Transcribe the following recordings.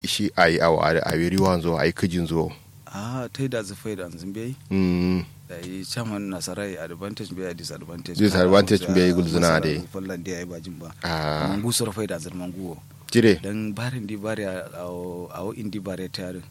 shi ayi awa a wiri wanzo ayi kijin zo a ta yi da zufai da zumbe mm da yi chairman nasarai advantage bai disadvantage Disadvantage bai gulzuna dai. fallan da ya yi bajin ba a mangu sura fai da zirman guwo jire dan barin di bari a a indi bari ta yare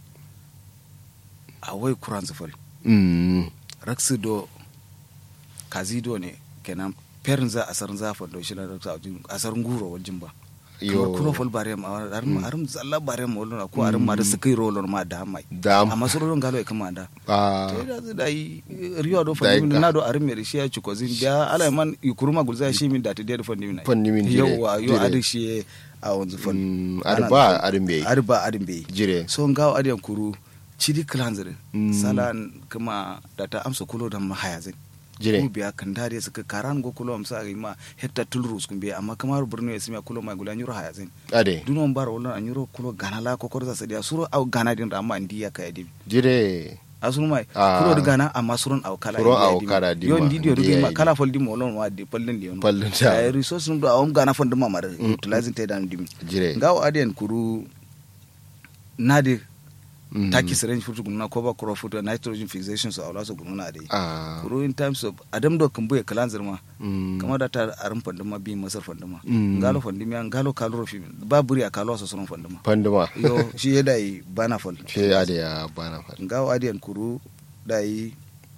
a wai kuran zufal mm raksu do kazido ne kenan perin za a sarin zafin da shi na raksu a wajen asarin guro wajen ba yo kuma fol bare ma arum arum zalla bare ma wala ko arum ma da sukai rolon ma da mai da amma surorin galo e kama da a sai da da yi riyo do Da yi fandi ka. na do arum me shi ya ci ko zin da ala man ikuruma gulza shi min da ta da fandi min fanni min jire yawa yo jire. adi shi a wanzu fol Mm, Ana- arba arin bai arba adin bai jire so ngawo adiyan kuru chidi klanzire Mm. sala kuma da ta amsa kulo da mahayazin jire ku biya kan dare suka karan go kulo amsa ga ma hetta tulrus kun biya amma kamar burno ya sima kulo mai gulan yuro hayazin ade dunon bar wala an yuro kulo gana la ko korza sadia suro au gana din amma ndi ya kay dim jire asunu mai Ah. kulo de gana amma surun au kala Suro ndi ya au dim. kala dim yo ma, ndi dio ndi dugi ya ma dim. kala fol dim olon wa di pallin di on Pallin ta. ay resource num do awum gana fon dum mamar utilizing te dan dim jire ngaw adien kuru nadi Mm. taki syringe futu gunna ko ba kuro futu nitrogen fixation so awla so gunna de a kuru in terms of adam do kambu e kalanzir ma mm kama da ta arin fanduma bi masar fanduma Mm. ngalo fanduma ngalo kaloro fi ba buri a kalo so sunan fanduma panduma yo shi ya dai bana fal ce ade ya bana fa ngawo adiyan kuru dai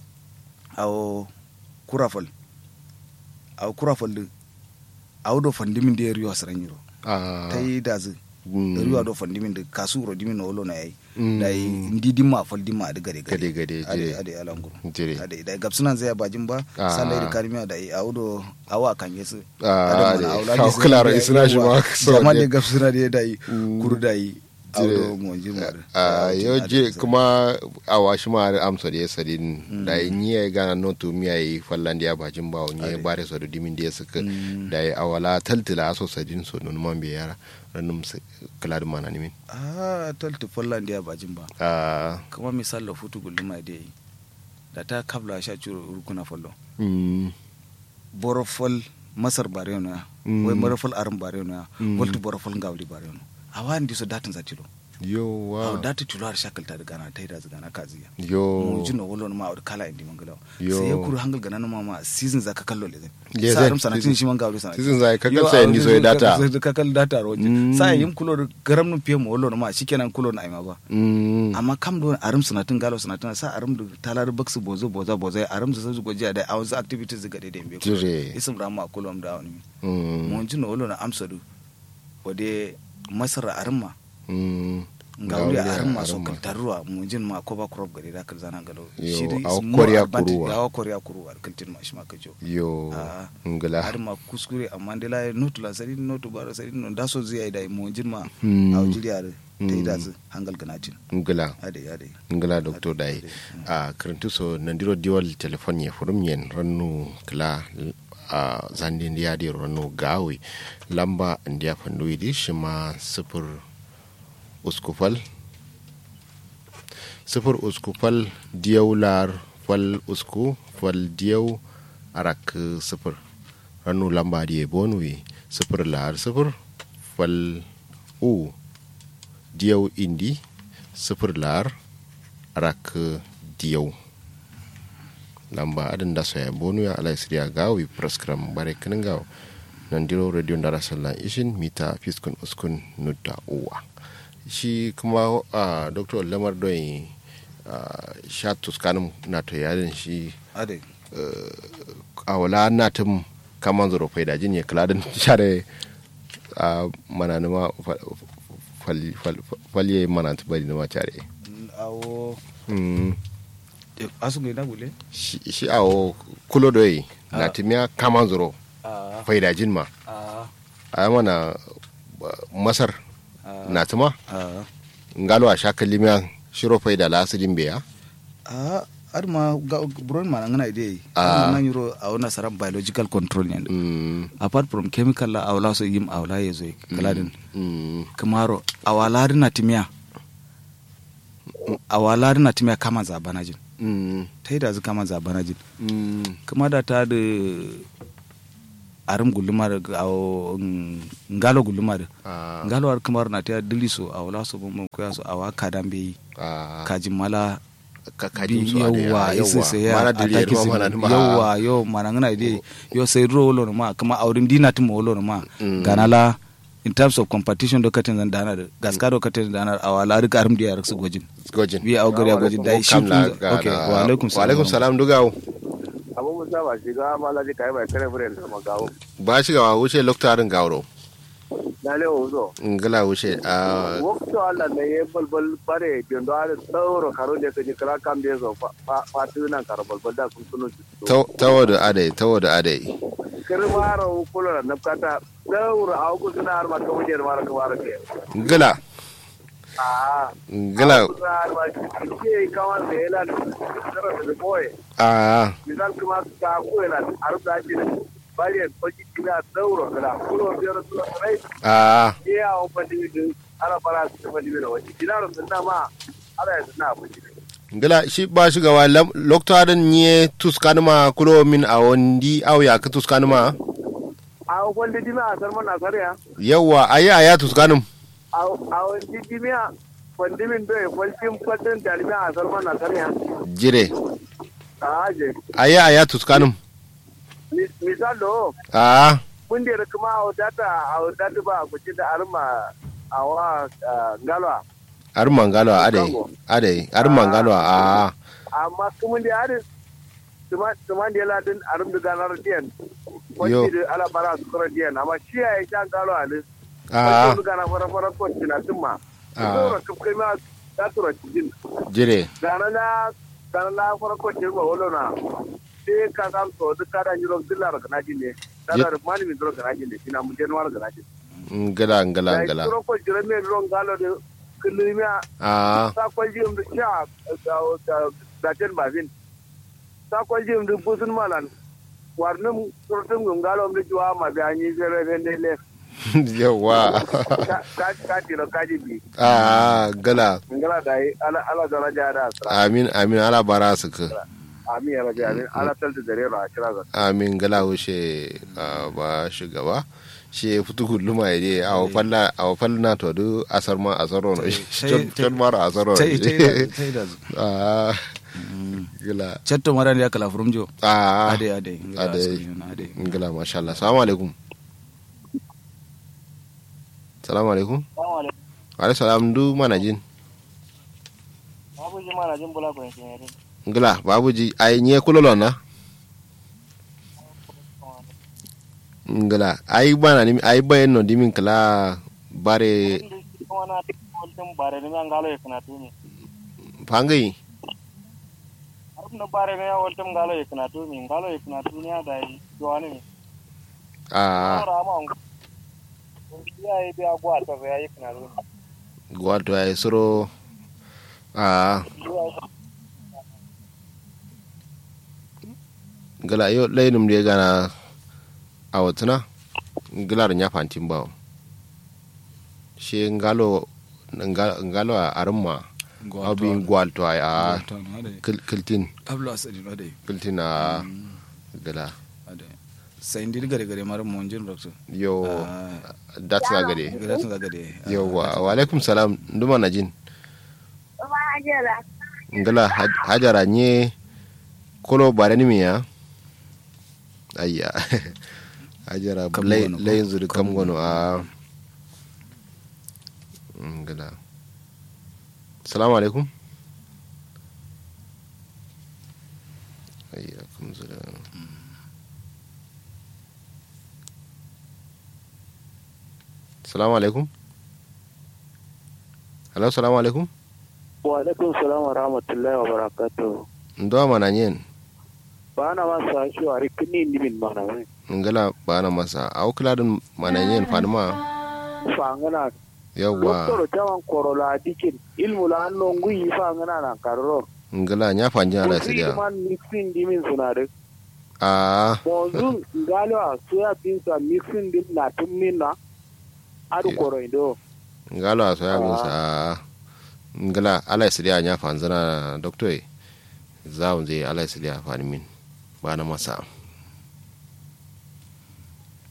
awo kurafal awo kurafal din awo do fandimin da riyo saran yiro a tai da zu mm. riyo do fandimin da kasu ro dimin no na yayi Mm. dai ndi dimma fal dimma da gade gade gade ade jire ade alanguru jire ade dai gabsunan zai bajin ba Ah. sallai da kalmiya dai awo do awa kan yesu a ade kawo klara isna shi ma so jama ne ne gabsuna da dai Mm. kuru dai awo Jire. do mo jimar a yo je kuma a washi ma amsa da ya sadin da yin yi gana no to mi ai fallan da ya bajin ba wani Ade. bare so da dimin da ya suka Mm. da ya awala taltila so sadin so nun man be yara ranum kala da mana nimin ah talti follan da bajin ba a kuma misal da futu gulluma da yi da ta kabla sha curo rukuna follo mm borofol masar bare no ya Mm. wai borofol arin bare no ya Mm. volti borofol ngawli bare no awan di so datin za tilo yo aw wa dati tilo har shakal ta daga na taida daga na kaziya yo mu jino wolo ma awd kala indi mangala Yo. sai ya kuru hangal gana ma ma season za ka kallo le zai Yes, sa eh, ram sanatin season- shi man gawli sanatin season za ka kalsa indi so ya data ka kal data roji Mm. sa yim kulo da garam nun fiye mu wolo ma shikenan kulo na aima ba mm amma kam do arum sanatin galo sanatin sa arum da talar baksu bozo boza boza arum da su goji da awon activities ga dai dembe Jire. isum rama kulom da wani mm mun jino wolo na amsadu wade masara arma mm ngawli Ngawli arma so arma. kaltarwa mun jin ma ko ba crop gari da kal zanan galo Yo, dai aw is more koriya advantage- kuruwa. aw koriya kuruwa kaltin ma shi ma kajo yo Ah. ngala arma kuskure amma de la notu la sari notu bara sari no da so zai da mun jin ma Hmm. aw jiriya ta yi da Hmm. su hangal ganatin ngala ade ade ngala doctor dai a karantu so nandiro diwal telefon ye furum yen rannu kala a zandi ndiya di rannu gawi lamba ndiya fandu idi shima sifir uskufal sifir uskufal diyaw lar fal usku fal diyaw arak sifir rannu lamba di bonwi sifir lar sifir fal u diyaw indi sifir lar rak diyaw lamba adin da soya bonu ya ala siriya gawi praskram bare kinin gaw nan diro radio ndara sallan ishin mita fiskun uskun nutta uwa shi kuma a dr lamar don sha tuskanin na to yadin shi ade a wala na tum kaman zuro faida jin ya kladin share a mananuma falye manantu bari na macare awo Mm. asu ngai na gule shi shi awo kulo doyi na Ah. timiya kaman zuro a faida jin ma a a mana uh, masar a na tuma a ngalo a shaka limiya shiro faida la asidin beya a arma ga buron ma ngana ide Ah. a nan yuro a wana saram biological control ne mm, apart from chemical la awla so yim awla yezo kaladin mm, kamaro awala na timia awala na timia kama za banajin mm, ta yi da zu kama za banajin mm, kuma da ta da arum gulumar awo ngalo gulumar Ah, ngalo ar kamar na ta dili so awla so bum ko so awa kadan be ah, kajin mala ka kajin su a da yawa isa sai ya mana dili ataki ruwa sin- mana ma yawa yo mana ngana ide yo sai ro lo ma kama aurin dina timo lo ma Mm. ganala in terms of competition do katin zan dana gaska do katin dana awala rik arum dia rik su gojin gojin wi au gari gojin dai shi Kam la kun ga- okay ga- wa alaikum wa alaikum salam dugawo abu musa ba shiga malaji kai bai kare fure da magawo ba shi ga wuce loktarin gawro na le ozo ngala wuce a wakto alla ne ye balbal bare jondo ala tawro karo de ke kala kam de zo fa fa tuna karo balbal da kun tunu tawo da adai tawo da adai kirmaro kula na kata tawro au ku tuna har ma ka wuje mara ka mara ke ngala a ngala har ma ke kawan de la tara de boy a misal kuma ka ko ela har da ji bare kwaji kina tawro kala kulo biyar tuna rai a ye a o pandi de ala para su pandi de wani dinaro sunna ma ala ya sunna pandi ngala shi ba shi ga wa loktarin nye tuskanuma kulo min a wondi au ya ka tuskanuma a wanda dimi a sarman na sarya yawa ayi aya tuskanum a wanda dimi a wanda min doye kwalcin fatan dalimi a sarman na sarya jire a haje ayi aya tuskanum misal do a mun da kuma a wadata a wadata ba a kuci da arma a wa galwa arman ngalo adai adai arman ngalo a amma kuma da harin tuman da ladin arum da ganar diyan Yo. wanda da ala bara su kura diyan amma shi ya yi shan galwa ne a wanda gana fara fara kwanci na tumma Ah. tura kafkai ma ta tura cikin jire gana na gana na farko ce ba wolo na sai ka san to duk kada ni ron dillar kana ji ne kada da mani mi ron kana ji ne ina mun den war kana ji ngala ngala ngala ron ko jira me ron galo de kulmi a a sa ko ji um sha da da da ten bazin sa ko ji um busun malan warnum surtum gum galo um juwa ma ga ni zere ne le yawa ka ka ka tiro ka ji bi a gala ngala dai ala ala daraja da asra amin amin ala bara su ka amin ya rabbi amin ala talta dare ra kira ga amin gala wuce a ba shugaba shi ya fito hulluma ya je a wafalla a wafalla na to du asar ma asar no Tai- ton mara asar no tai tai tai da a gala chatto maran ya kala frumjo a ade ade ngala ade. askari, ade gala masha Allah assalamu alaikum assalamu alaikum alaikum salam du mana jin babu ji mana jin bula ko ne ngala babuji ay nye kulolo na ngala ay bana ni ay bayen no dimin kala bare wana woltum bare ni ngalo yakna tuni pangai arun no bare ni woltum ngalo yakna tuni ngalo yakna tuni ada yi joani a ora ma on ya yi bi agwa to ya yakna tuni gwato ay soro a ngala yo laynum de gana awatuna ngala nya fantin bawo she ngalo nga- ngalo a arma abin gwalto ay a kil- kiltin ablo asadi ade kiltin a gala ade sai ndir gare gare mar monjin rokto yo Ah. datsa gade gare tun gade yauwa wa alaikum salam nduma na jin Hajara. ngala haj- hajara nye kolo barani miya ayya hajara Kam lay gono ko? lay zuri kam Kam gono a ngala salamu alaikum ayya kam zuri salamu alaikum hello salamu alaikum wa alaikum salam wa rahmatullahi wa barakatuh ndo mana nyen bana ma sa shi wa rikini ni min mana ne ngala bana masa au kladin mana nyen fanma fa ngana yawa doktoro tawan korola dikin ilmu la anno ngui fa ngana na karro ngala nya fanjin ala Kuri sidia man mixing di min suna de a monzun ngalo a soya beans a mixing din na tun min na adu Yeah. koro indo ngalo aso ya musa ngala ala sidia nya fanzana doctor zaun zai ala sidia fanmin bana masa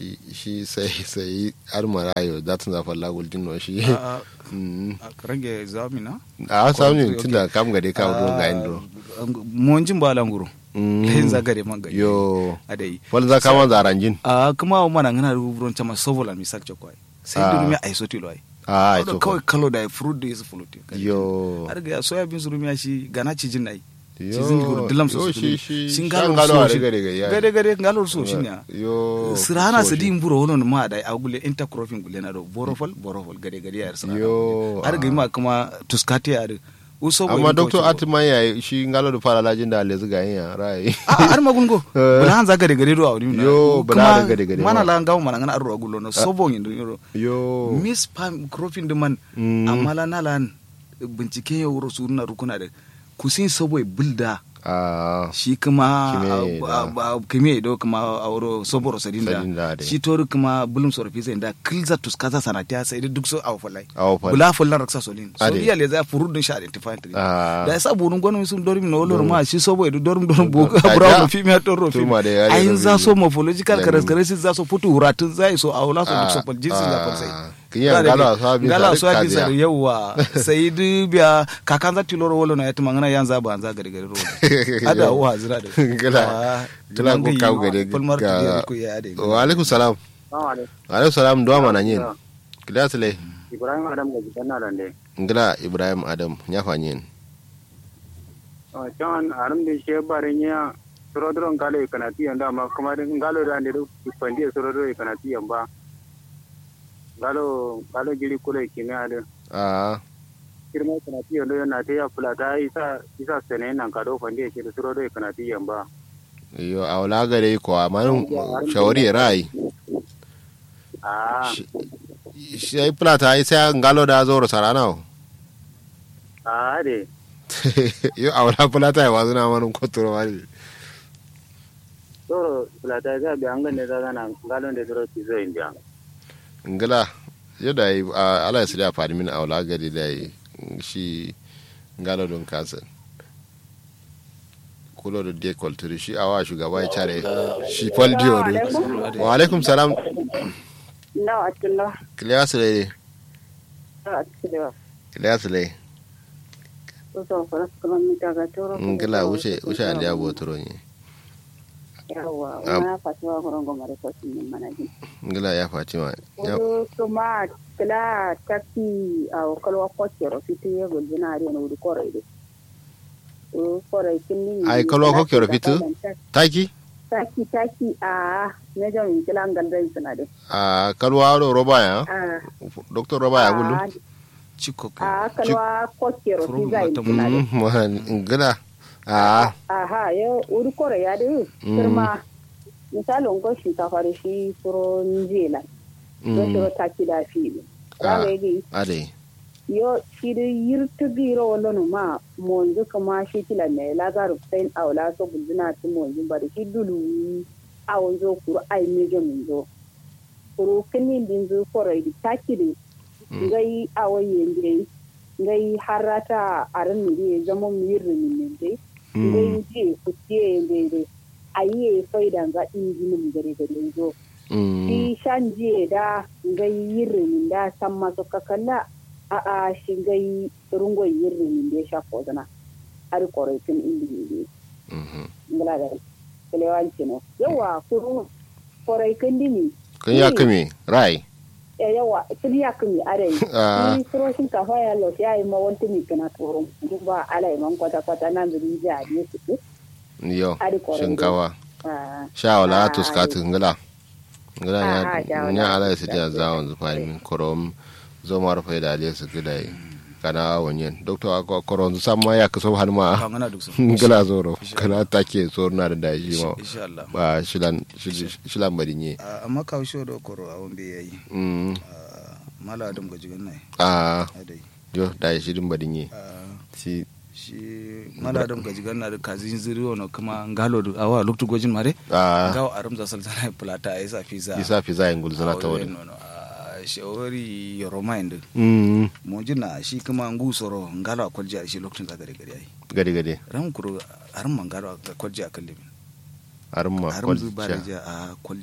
shi shi sai sai har marayo da tun zafa lagul dinno shi a Mm. a rage zamina a samu Okay. tunda kam gade ka do ga indro monjin ba languro Mm. layin zagare man gari yo adai wal za kama zaranjin a kuma mana ngana ruburon chama sovola mi sakcho kwai sai Ah. dumi ai soti lo ai a Odo ito kawai kalo da fruit da yasu fulute yo har ga soya bin zurumi shi gana ci jin ai Yo. ci zin guru dilam so Yo, su shi- shi- shin shan galo galo so a shi riga riga ya. gade gade galo so shi ne yo sirana so su shi. di mburo wono ma da agule intercropping gule na do borofol borofol gade gade ya sirana Yo, har ga ah. ma kuma tuskati ya da uso amma doctor atman ya shi ngalo da fara lajin da lezu ga yin ya rai a har magungo Eh. bula hanza gade gade do awni Yo, bula da gade gade mana ma. la ngawo mana ngana arro agulo no sobon yin do yo miss pam cropping da man Mm. amma la nalan binciken ya wuro su na rukuna da kusin sobo bulda a shi kuma Kime a- a- a- kime do kuma a wuro soboro sadinda Sadinda dai. shi tori kuma bulum soro fi sai da kilza tuskaza sanatiya sai da duk so aw falai Aw falai. bula fullan raksa solin so Ade. iya le za furu dun sha identify tri Ah. da sa bunun gonu sun dorim no lor ma shi sobo edu dorim dorim bo Kaja. brown fi mi toro fi Tuma da yare ayin da za biyu. so morphological Lamin. characteristics za so futu huratun zai so awla so duk so pal jinsi za pal sai Ah, kiyan galo a sabi gala sari so abi kaziya. sar yawa sai du biya kakan za tiloro wolo na yatima ngana yanza ba anza gari gari ro ada wa zira da Gala- gala ko kaw gade palmar ga- ko ya ade wa alaikum salam Assalamu alaikum. wa alaikum salam do mana yin kila sile Ibrahim Adam ga gidan na rande. ngila ibrahim adam nya fanyin Oh, John arum de she barin ya surodron galo ikanati yanda ma kuma din galo da ne do pandi surodro ikanati yamba. Galo galo giri kule kimi ade. a Kirma ikanati yanda yana ta ya kula ta isa isa sene nan kado pandi shi surodro ikanati yamba. yo a wala gare ko amanin shawari rai Ah, shi ai plata ai sai ngalo da zoro sarana ah de. yo a wala plata ai wazuna manun kotoro wani Toro kula ta ga bi an ganne da nan galo de suro ti zo india. ngila yadda yi a ala ya sida fadi min a wala gari da yi shi ngalo don kasa kulo da de kulturi shi awa shugaba ya care shi fal diyo ne wa alaikum salam No, atullo. kiliya su lai No, atullo. kiliya su lai Uso faras kuma mi daga toro. ngila wuce wuce aliya botoro ne Yawa, Am. una fatuwa gorongo mare ko sin mana ji. ngila ya fatima ya Udo kuma kala taki a kalwa ko kero fiti ye gol bina ari no udu kore de. O kore kinni. Ai, kalwa ko kero fiti? taki Taki taki a ne jam in kila ngal dai sana de. a kalwa do roba ya Ah. doctor roba ya gulu ah, chiko ko Ah, kalwa ko kero From fi zai bottom. sana de. Mm, man, ngila a aha yo uri kore ya de Mm. kirma misali ngo shinkafa da shi furo njela don mm, shiro taki da fi Ah. raga yagi ade yo shi da yirtu biro wala no ma monzu kama shi kila ne lazaru fain awla so bulzina ti monzu ba da shi dulu awon zo kuru ai mejo min zo kuru kini din zo kore di taki di Mm. ngai awaye ngai ngai harata aran mi zama mi yirri min dai Mm, ngai je ku tie ndede ayi faida nga injinin gare gare zo mm, shi shan je da ngai yirrin da san masu kakalla a a shi ngai rungo yirrin da sha kozana har koraitin indi ne mhm. ngala da kelewanci no yawa kuru koraitin dimi kun ya kame rai e yawa tun ya kumi are Ah. ni kuro shin ka fa ya lo ya yi ma wanti mi kana turo duba alai man kwata kwata nan zuri ja ne su yo Ari kwarai shinkawa ah sha wala Ah, tuskatu ngila ngila Ah, ya ja wala nya ala su tuskatu. dia zawon zu fahimi korom zo mar fa da ale su gida yi kana wonyen doctor ko koron zu samma ya kaso har ma ka ngana duk so ngila zoro kana take so na da daji ma insha Allah ba shilan shil- shilan badinye Ah, amma ka sho do koro awon be yayi mm Ah, mala adam ga jigan nai a adai yo da shirin badinye Ah, si shi mala adam ga jigan na da kazin ziri wono kuma ngalo du awa luktu gojin mare a gawo arum za saltana plata isa fiza isa fi zayin gulzuna ta wani shawari yoro mind mm mojina shi kuma ngu soro ngalo akwalji a shi lokacin za gare gare ai gade gade ran kuro arum man ngalo akwalji a kalle min har ma arum zu bare kwalciya ja a kwalji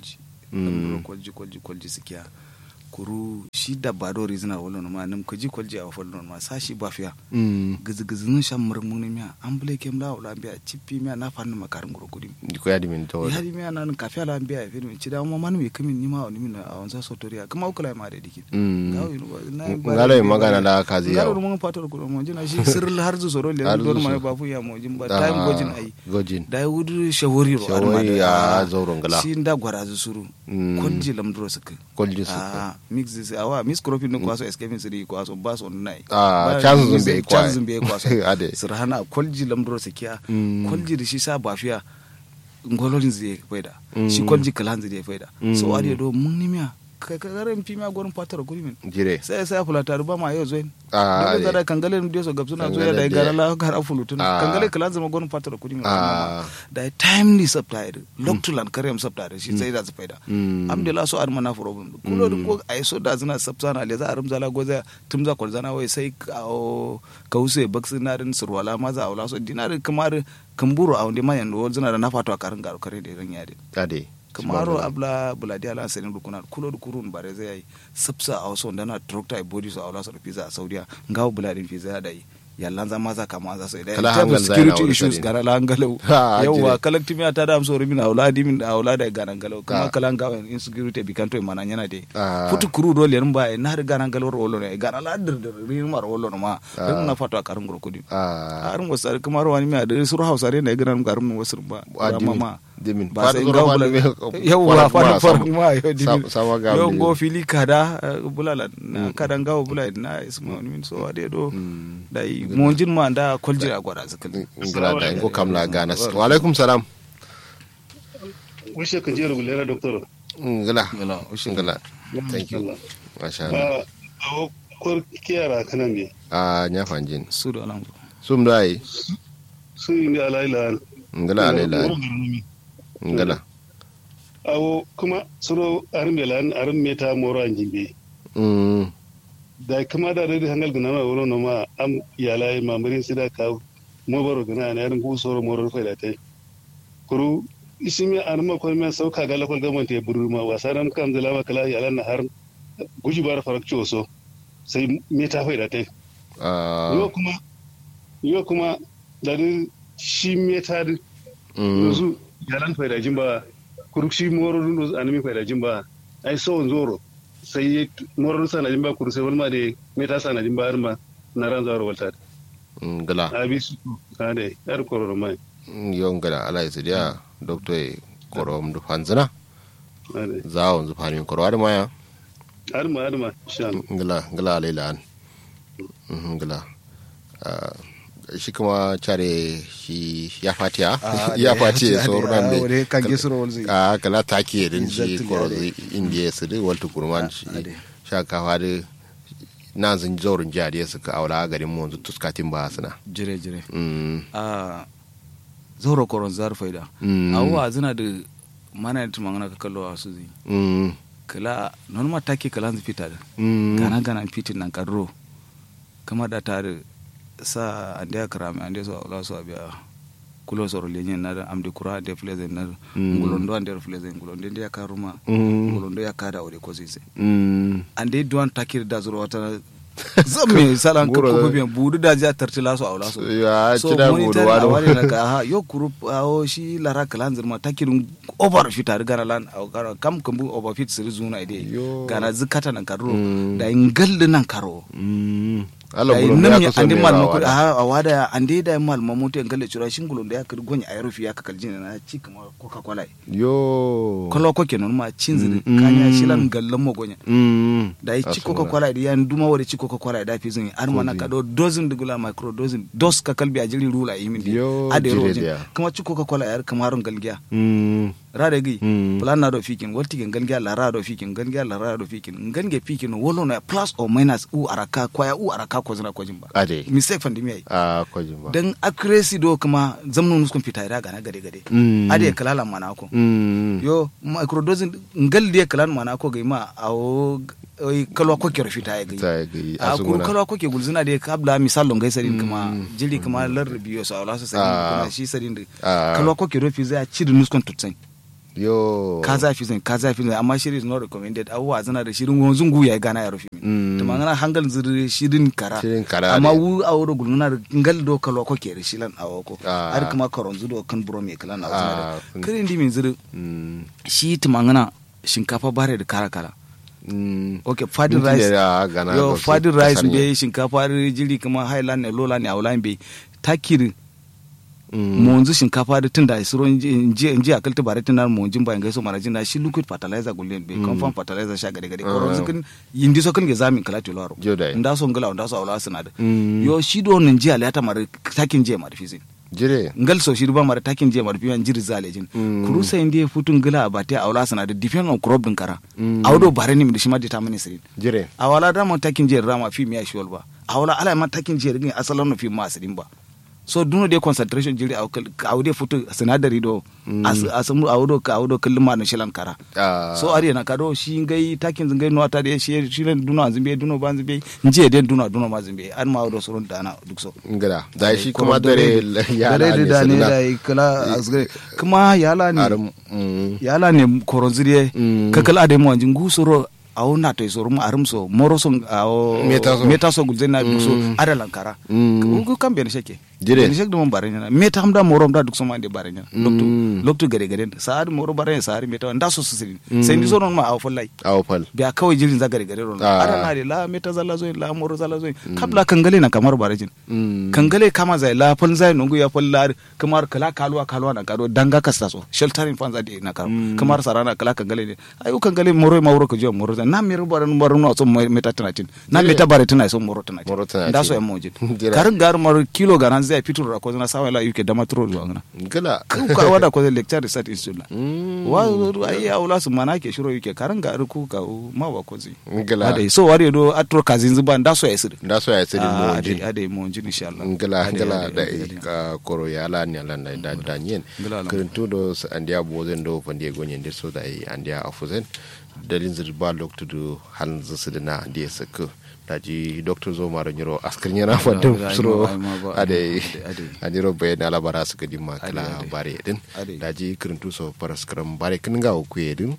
lamduro kolji kolji kolji sikiya kuru shi dabba do rizina wala ma nim kaji kolji a wafal ma sashi bafiya mm gizi gizi nun sham mur mun miya an bule kem la wala biya chippi miya na fanni makarin guro kudi ko yadi min to ya di miya nan kafiya la biya fi min cida ma man mi kamin ni ma wani min a wanza sotoriya kuma ukula ma da dikin mm gawo yin na ngalo yi magana da kazi ngalo yawo mun fatar ko mo jina shi sirr har zu soro le Har don zu ma soro. ba fu ya mo jin ba time gojin ai gojin da wudu shawari ro Shawari a zauren gala. shi nda gwara zu suru Mm. kolji lamduro suka kolji su ah mix this awa mix cropping din kwaso escaping siri kwaso bas on nai Ah, Ba- chances mix- zumbi kwa- chances zumbi kwaso Ade. sirhana kolji lamduro sakiya Mm. kolji da shi sa bafiya ngololin zai faida Mm. shi kolji kalan zai faida Mm. so ade do mun nimiya ka ka garan fi miya gurin fatar guri min jire sai sai fula taru ba ma yau zoin Ah, dole ade. zara kangale mu dio so gabsuna zo Kangale da de. gara la gar afulu tun Ah. kangale kalan zama gurin fatar guri min Ah. da timely subtide loktulan karyam subtide shi sai da su faida Mm. alhamdulillah so ar mana problem kulo duk ko ai so da zina sabsana le za arum zala goza tum za kol zana wai sai ka kause baksi na din surwala ma za aula so dinar kamar kamburu a wanda mayan do zina da na fato a karin garu kare da ran yade ade kamaro abla buladi ala sanin rukuna kulo da kurun bare zai yi sabsa a wasu wanda na trokta ai body so aula so da pizza a saudiya ngawo buladin pizza da yi yallan za ma za kama za sai da Kala in terms of hangal zai na security wani issues sani. gara la hangalau Ha, yawwa jire. kalakti mi ata da am sori min auladi min aulada e ganan galo kuma Ah. kala ngawa insecurity bi kanto e mana nyana de Ah. futu kuru do len ba e nar ganan galo ro ne gana la dir dir rin mar wolo no ma dan na fato akar ngoro kudi ah arin wasar kuma ro wani mi ade sur hausa re ne ganan garum no wasur ba Ah, Rama dimin. ma Dimin. ba sai Fatu ngaw zoro bula fatu me- yawwa farat ma, fa fa sama- ma yo dimin sama- sama ga yo abin go da- fili kada eh, bulala na kada ngaw bulala na isma wani min so ade do dai mo jin ma da koljira gwada zakal ngila da ngo kamla gana wa alaikum salam Wishe ka jera gulera doctor. ngila Ngila, ushe. ngila thank you masha Allah Ah, awo kor kiyara kanan ne. a nya fanjin su da alam sum dai Su yi ne alaila. ngila alela ngila Awo kuma suro arin belan arin meta moro an jimbe. mm Da kuma da redi hangal gana ma wuro no ma am yala ma marin sida ka mo baro gana na arin ku soro moro fa da tai. Kuru isimi an ma ko me sauka ga lakol gaman te buru ma wasaram kam da lama kala yala na har guji bar farak so sai meta fa da tai. ah Yo kuma yo kuma da shi meta da mm yanzu yaran faidajin ba kurukshi mororin da animi faidajin ba ai so zoro sai mororin sanadin ba kurusai wani ma da meta sanadin ba har ma na ran zaro walta ngila abi su ka da yar kororo mai yo ngila ala isidia doctor e korom du fanzana ade zawon zu fanin korwa da maya har ma har ma insha Allah ngila ngila alela an Mhm, ngila Ah, shi kuma care shi ya fatiya ya fatiya sauran wore ne kan gesuro wol zai a kala take din shi Exactly, koro ade. indiya su da walta kurman shi ade. sha kafa da na zin zaurin jariya suka aula garin mu yanzu tuskatin ba suna jire jire Mm, a zoro koron zar faida mm, awwa zina da mana da tumangana ka kallo a su zai mm, kala non ma take kala zu fita da mm, gana gana fitin nan kadro kama da tare sa ande akara me ande so la so abia kulo soro lenye na da amde kura ande fleze na Mm. ngulondo ande fleze ngulondo ande yakaruma mm, ngulondo yakada ore ko zise mm. ande duwan takir da zuro wata zamme salan ka Buro da- ko biyan budu da ja tarti laso awla so ya so ci da monitoring budu wani awari na ka ha yo kuru awo shi lara kalan zirma takirin over fit har gana lan aw gara kam kambu over fit siri zuna ide Yo. gana zikata nan karo Mm. da ingal nan karo Mm. Allah da gulun da nam ya ya kaso andi ne mal rawa mako da. a a wada ande da mal mamuto ngalle chura shingulun da ya kir gonya ayrufi ya kakal jina na ci kama coca cola yo kolo ko kenan ma cinziri Mm. kanya shilan gallan mo gonya Mm. da ya ci Asuna. coca cola da ya nduma wada ci coca cola da fi zun ar mana ka do dozen de gula micro dozen dos ka kalbi a jiri rula yimin Yo, ade jire rojin dia. kuma ci coca cola yar kamarun galgiya Mm. rada gi Mm. plan na do fikin walti gen galgiya la rado fikin galgiya la rado fikin ngange fikin wolo na plus or minus u araka kwaya u araka ko zina ko jimba Ade. mistake fandi mi ai A kwajin ba. dan accuracy do kuma zamnu nuskun fita ira gana gade gade Mm. ade kalala mana ko Mm. yo microdosing ngal de kalan mana ko ga ma awo oy kalwa ko ke fita ya Ta ga yi a kuru asunguna. kalwa ko ke gulzina de kabla misal longai sadin kuma jili kuma lar biyo sa wala sa sadin Ah. kuma shi sadin de Ah. kalwa ko ke rofi za ci da nuskun tutsen yo ka zafi zan ka zafi zan amma shirin is not recommended abubuwa zana da shirin wanzun gu ya gana ya rufi min to mangana hangal ziri shirin kara Shirin kara amma ne. wu a wuro guluna da ngal do kalo ko ke shilan a wako Ah. har kuma karon zudo kan buro me kalan a Ah, zana kun- da kirin di min ziri Mm, shi tumangana shinkafa bare da kara kala mm. okay fadin Minti rice da gana yo gausu fadin rice kasar ne. be shinkafa jiri kuma highland ne lola ne aulan be takiri Mm. monzu shinkafa da tun da isiro nji nji akalti bare tun da monjin bayan gaiso marajin da shi liquid fertilizer gullen be confirm fertilizer sha gade gade ko Ah. zikin yindi so kan ge zamin kala to laro Jo dai. nda so ngala nda so awla sinada Mm. yo shi do nan ji alata mare takin je mare fizin jire ngal so shi ba mare takin je mare fiyan jiri zalejin Mm. kuru sai ndi futun gila ba te awla sinada depend on crop din kara Mm. awdo bare ni mi da shi ma determine sirin jire awala da mo takin je rama fi miya shiwal ba awala ala ma takin je rigin asalan no fi ma asirin ba so duno de concentration jiri aw awde futu sinadari do as asamu awdo ka awdo kullum ma no shilan kara Ah, so ari na kado shi ngai takin zingai no ta de shi shi len duno azimbe duno ban zimbe nje de duno duno ma zimbe an ma awdo soron dana duk so ngada da shi Ko kuma dare ya dare da ne da kala asgare kuma yala ne arum mm, yala ne koronziriye Mm. kakal ade mo anjin gusoro awo na to isoro mo arum so moro so awo Meta so. meta so gulzen na duk so Mm. ada lankara Mm. ko kam ben sheke Jire. ben sheke dum bare nyana meta hamda moro da duk so ma de bare nyana Mm. loktu loktu gare gare saad moro bare saad meta nda so sisirin sai ndi so non ma awo follai awo fal biya kawai jirin za gare gare ron Ah. ada na de la meta zalla zo la moro zalla zo kabla kangale na kamar bare jin Mm. kangale kama zai la fal zai nungu ya fal la kamar kala kalwa kalwa na kado danga kasta so sheltering fans ade na karo kamar sarana kala kangale ne ayu kangale moro ma wuro ko jiya moro zai na mi rubar moro no so meta tanatin na meta bare tana so moro tanatin Moro tanatin. da so ya mojin Jira. karin gar moro kilo garan zai fitur ra ko na sawa la yuke dama tro zuwa ngana ngala ka wada ko lecture research institute Mm. wa ai aula su mana ke shiro yuke karin gar ku ka ma wa ko zi ngala ade so wari do atro kazin zuban da so ya sir da so ya tsiri mo ade jin ade mo jin insha Allah ngala Ade, ngala ade, da ade, ade. ka koro ya la ni ala na da da nyen Ngala la. kirintu do s- andia bozen do pande gonye ndir so da i andia afuzen dalin zir ba loktu do han zisidina andia sak daji doctor zo maro nyiro askar nyana fadum Ngala, suro ai ma ba, ade ade, ade. aniro bayan ala bara suka dimma Ade, kala ade. bare din Ade. daji kirintu so paraskram bare kinga ku yedin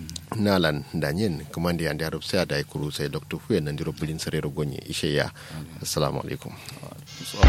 nalan danyen kumandi andi arab sai da kuru sai doctor fu nan diro bulin sarero gonye ishe ya assalamu alaikum So,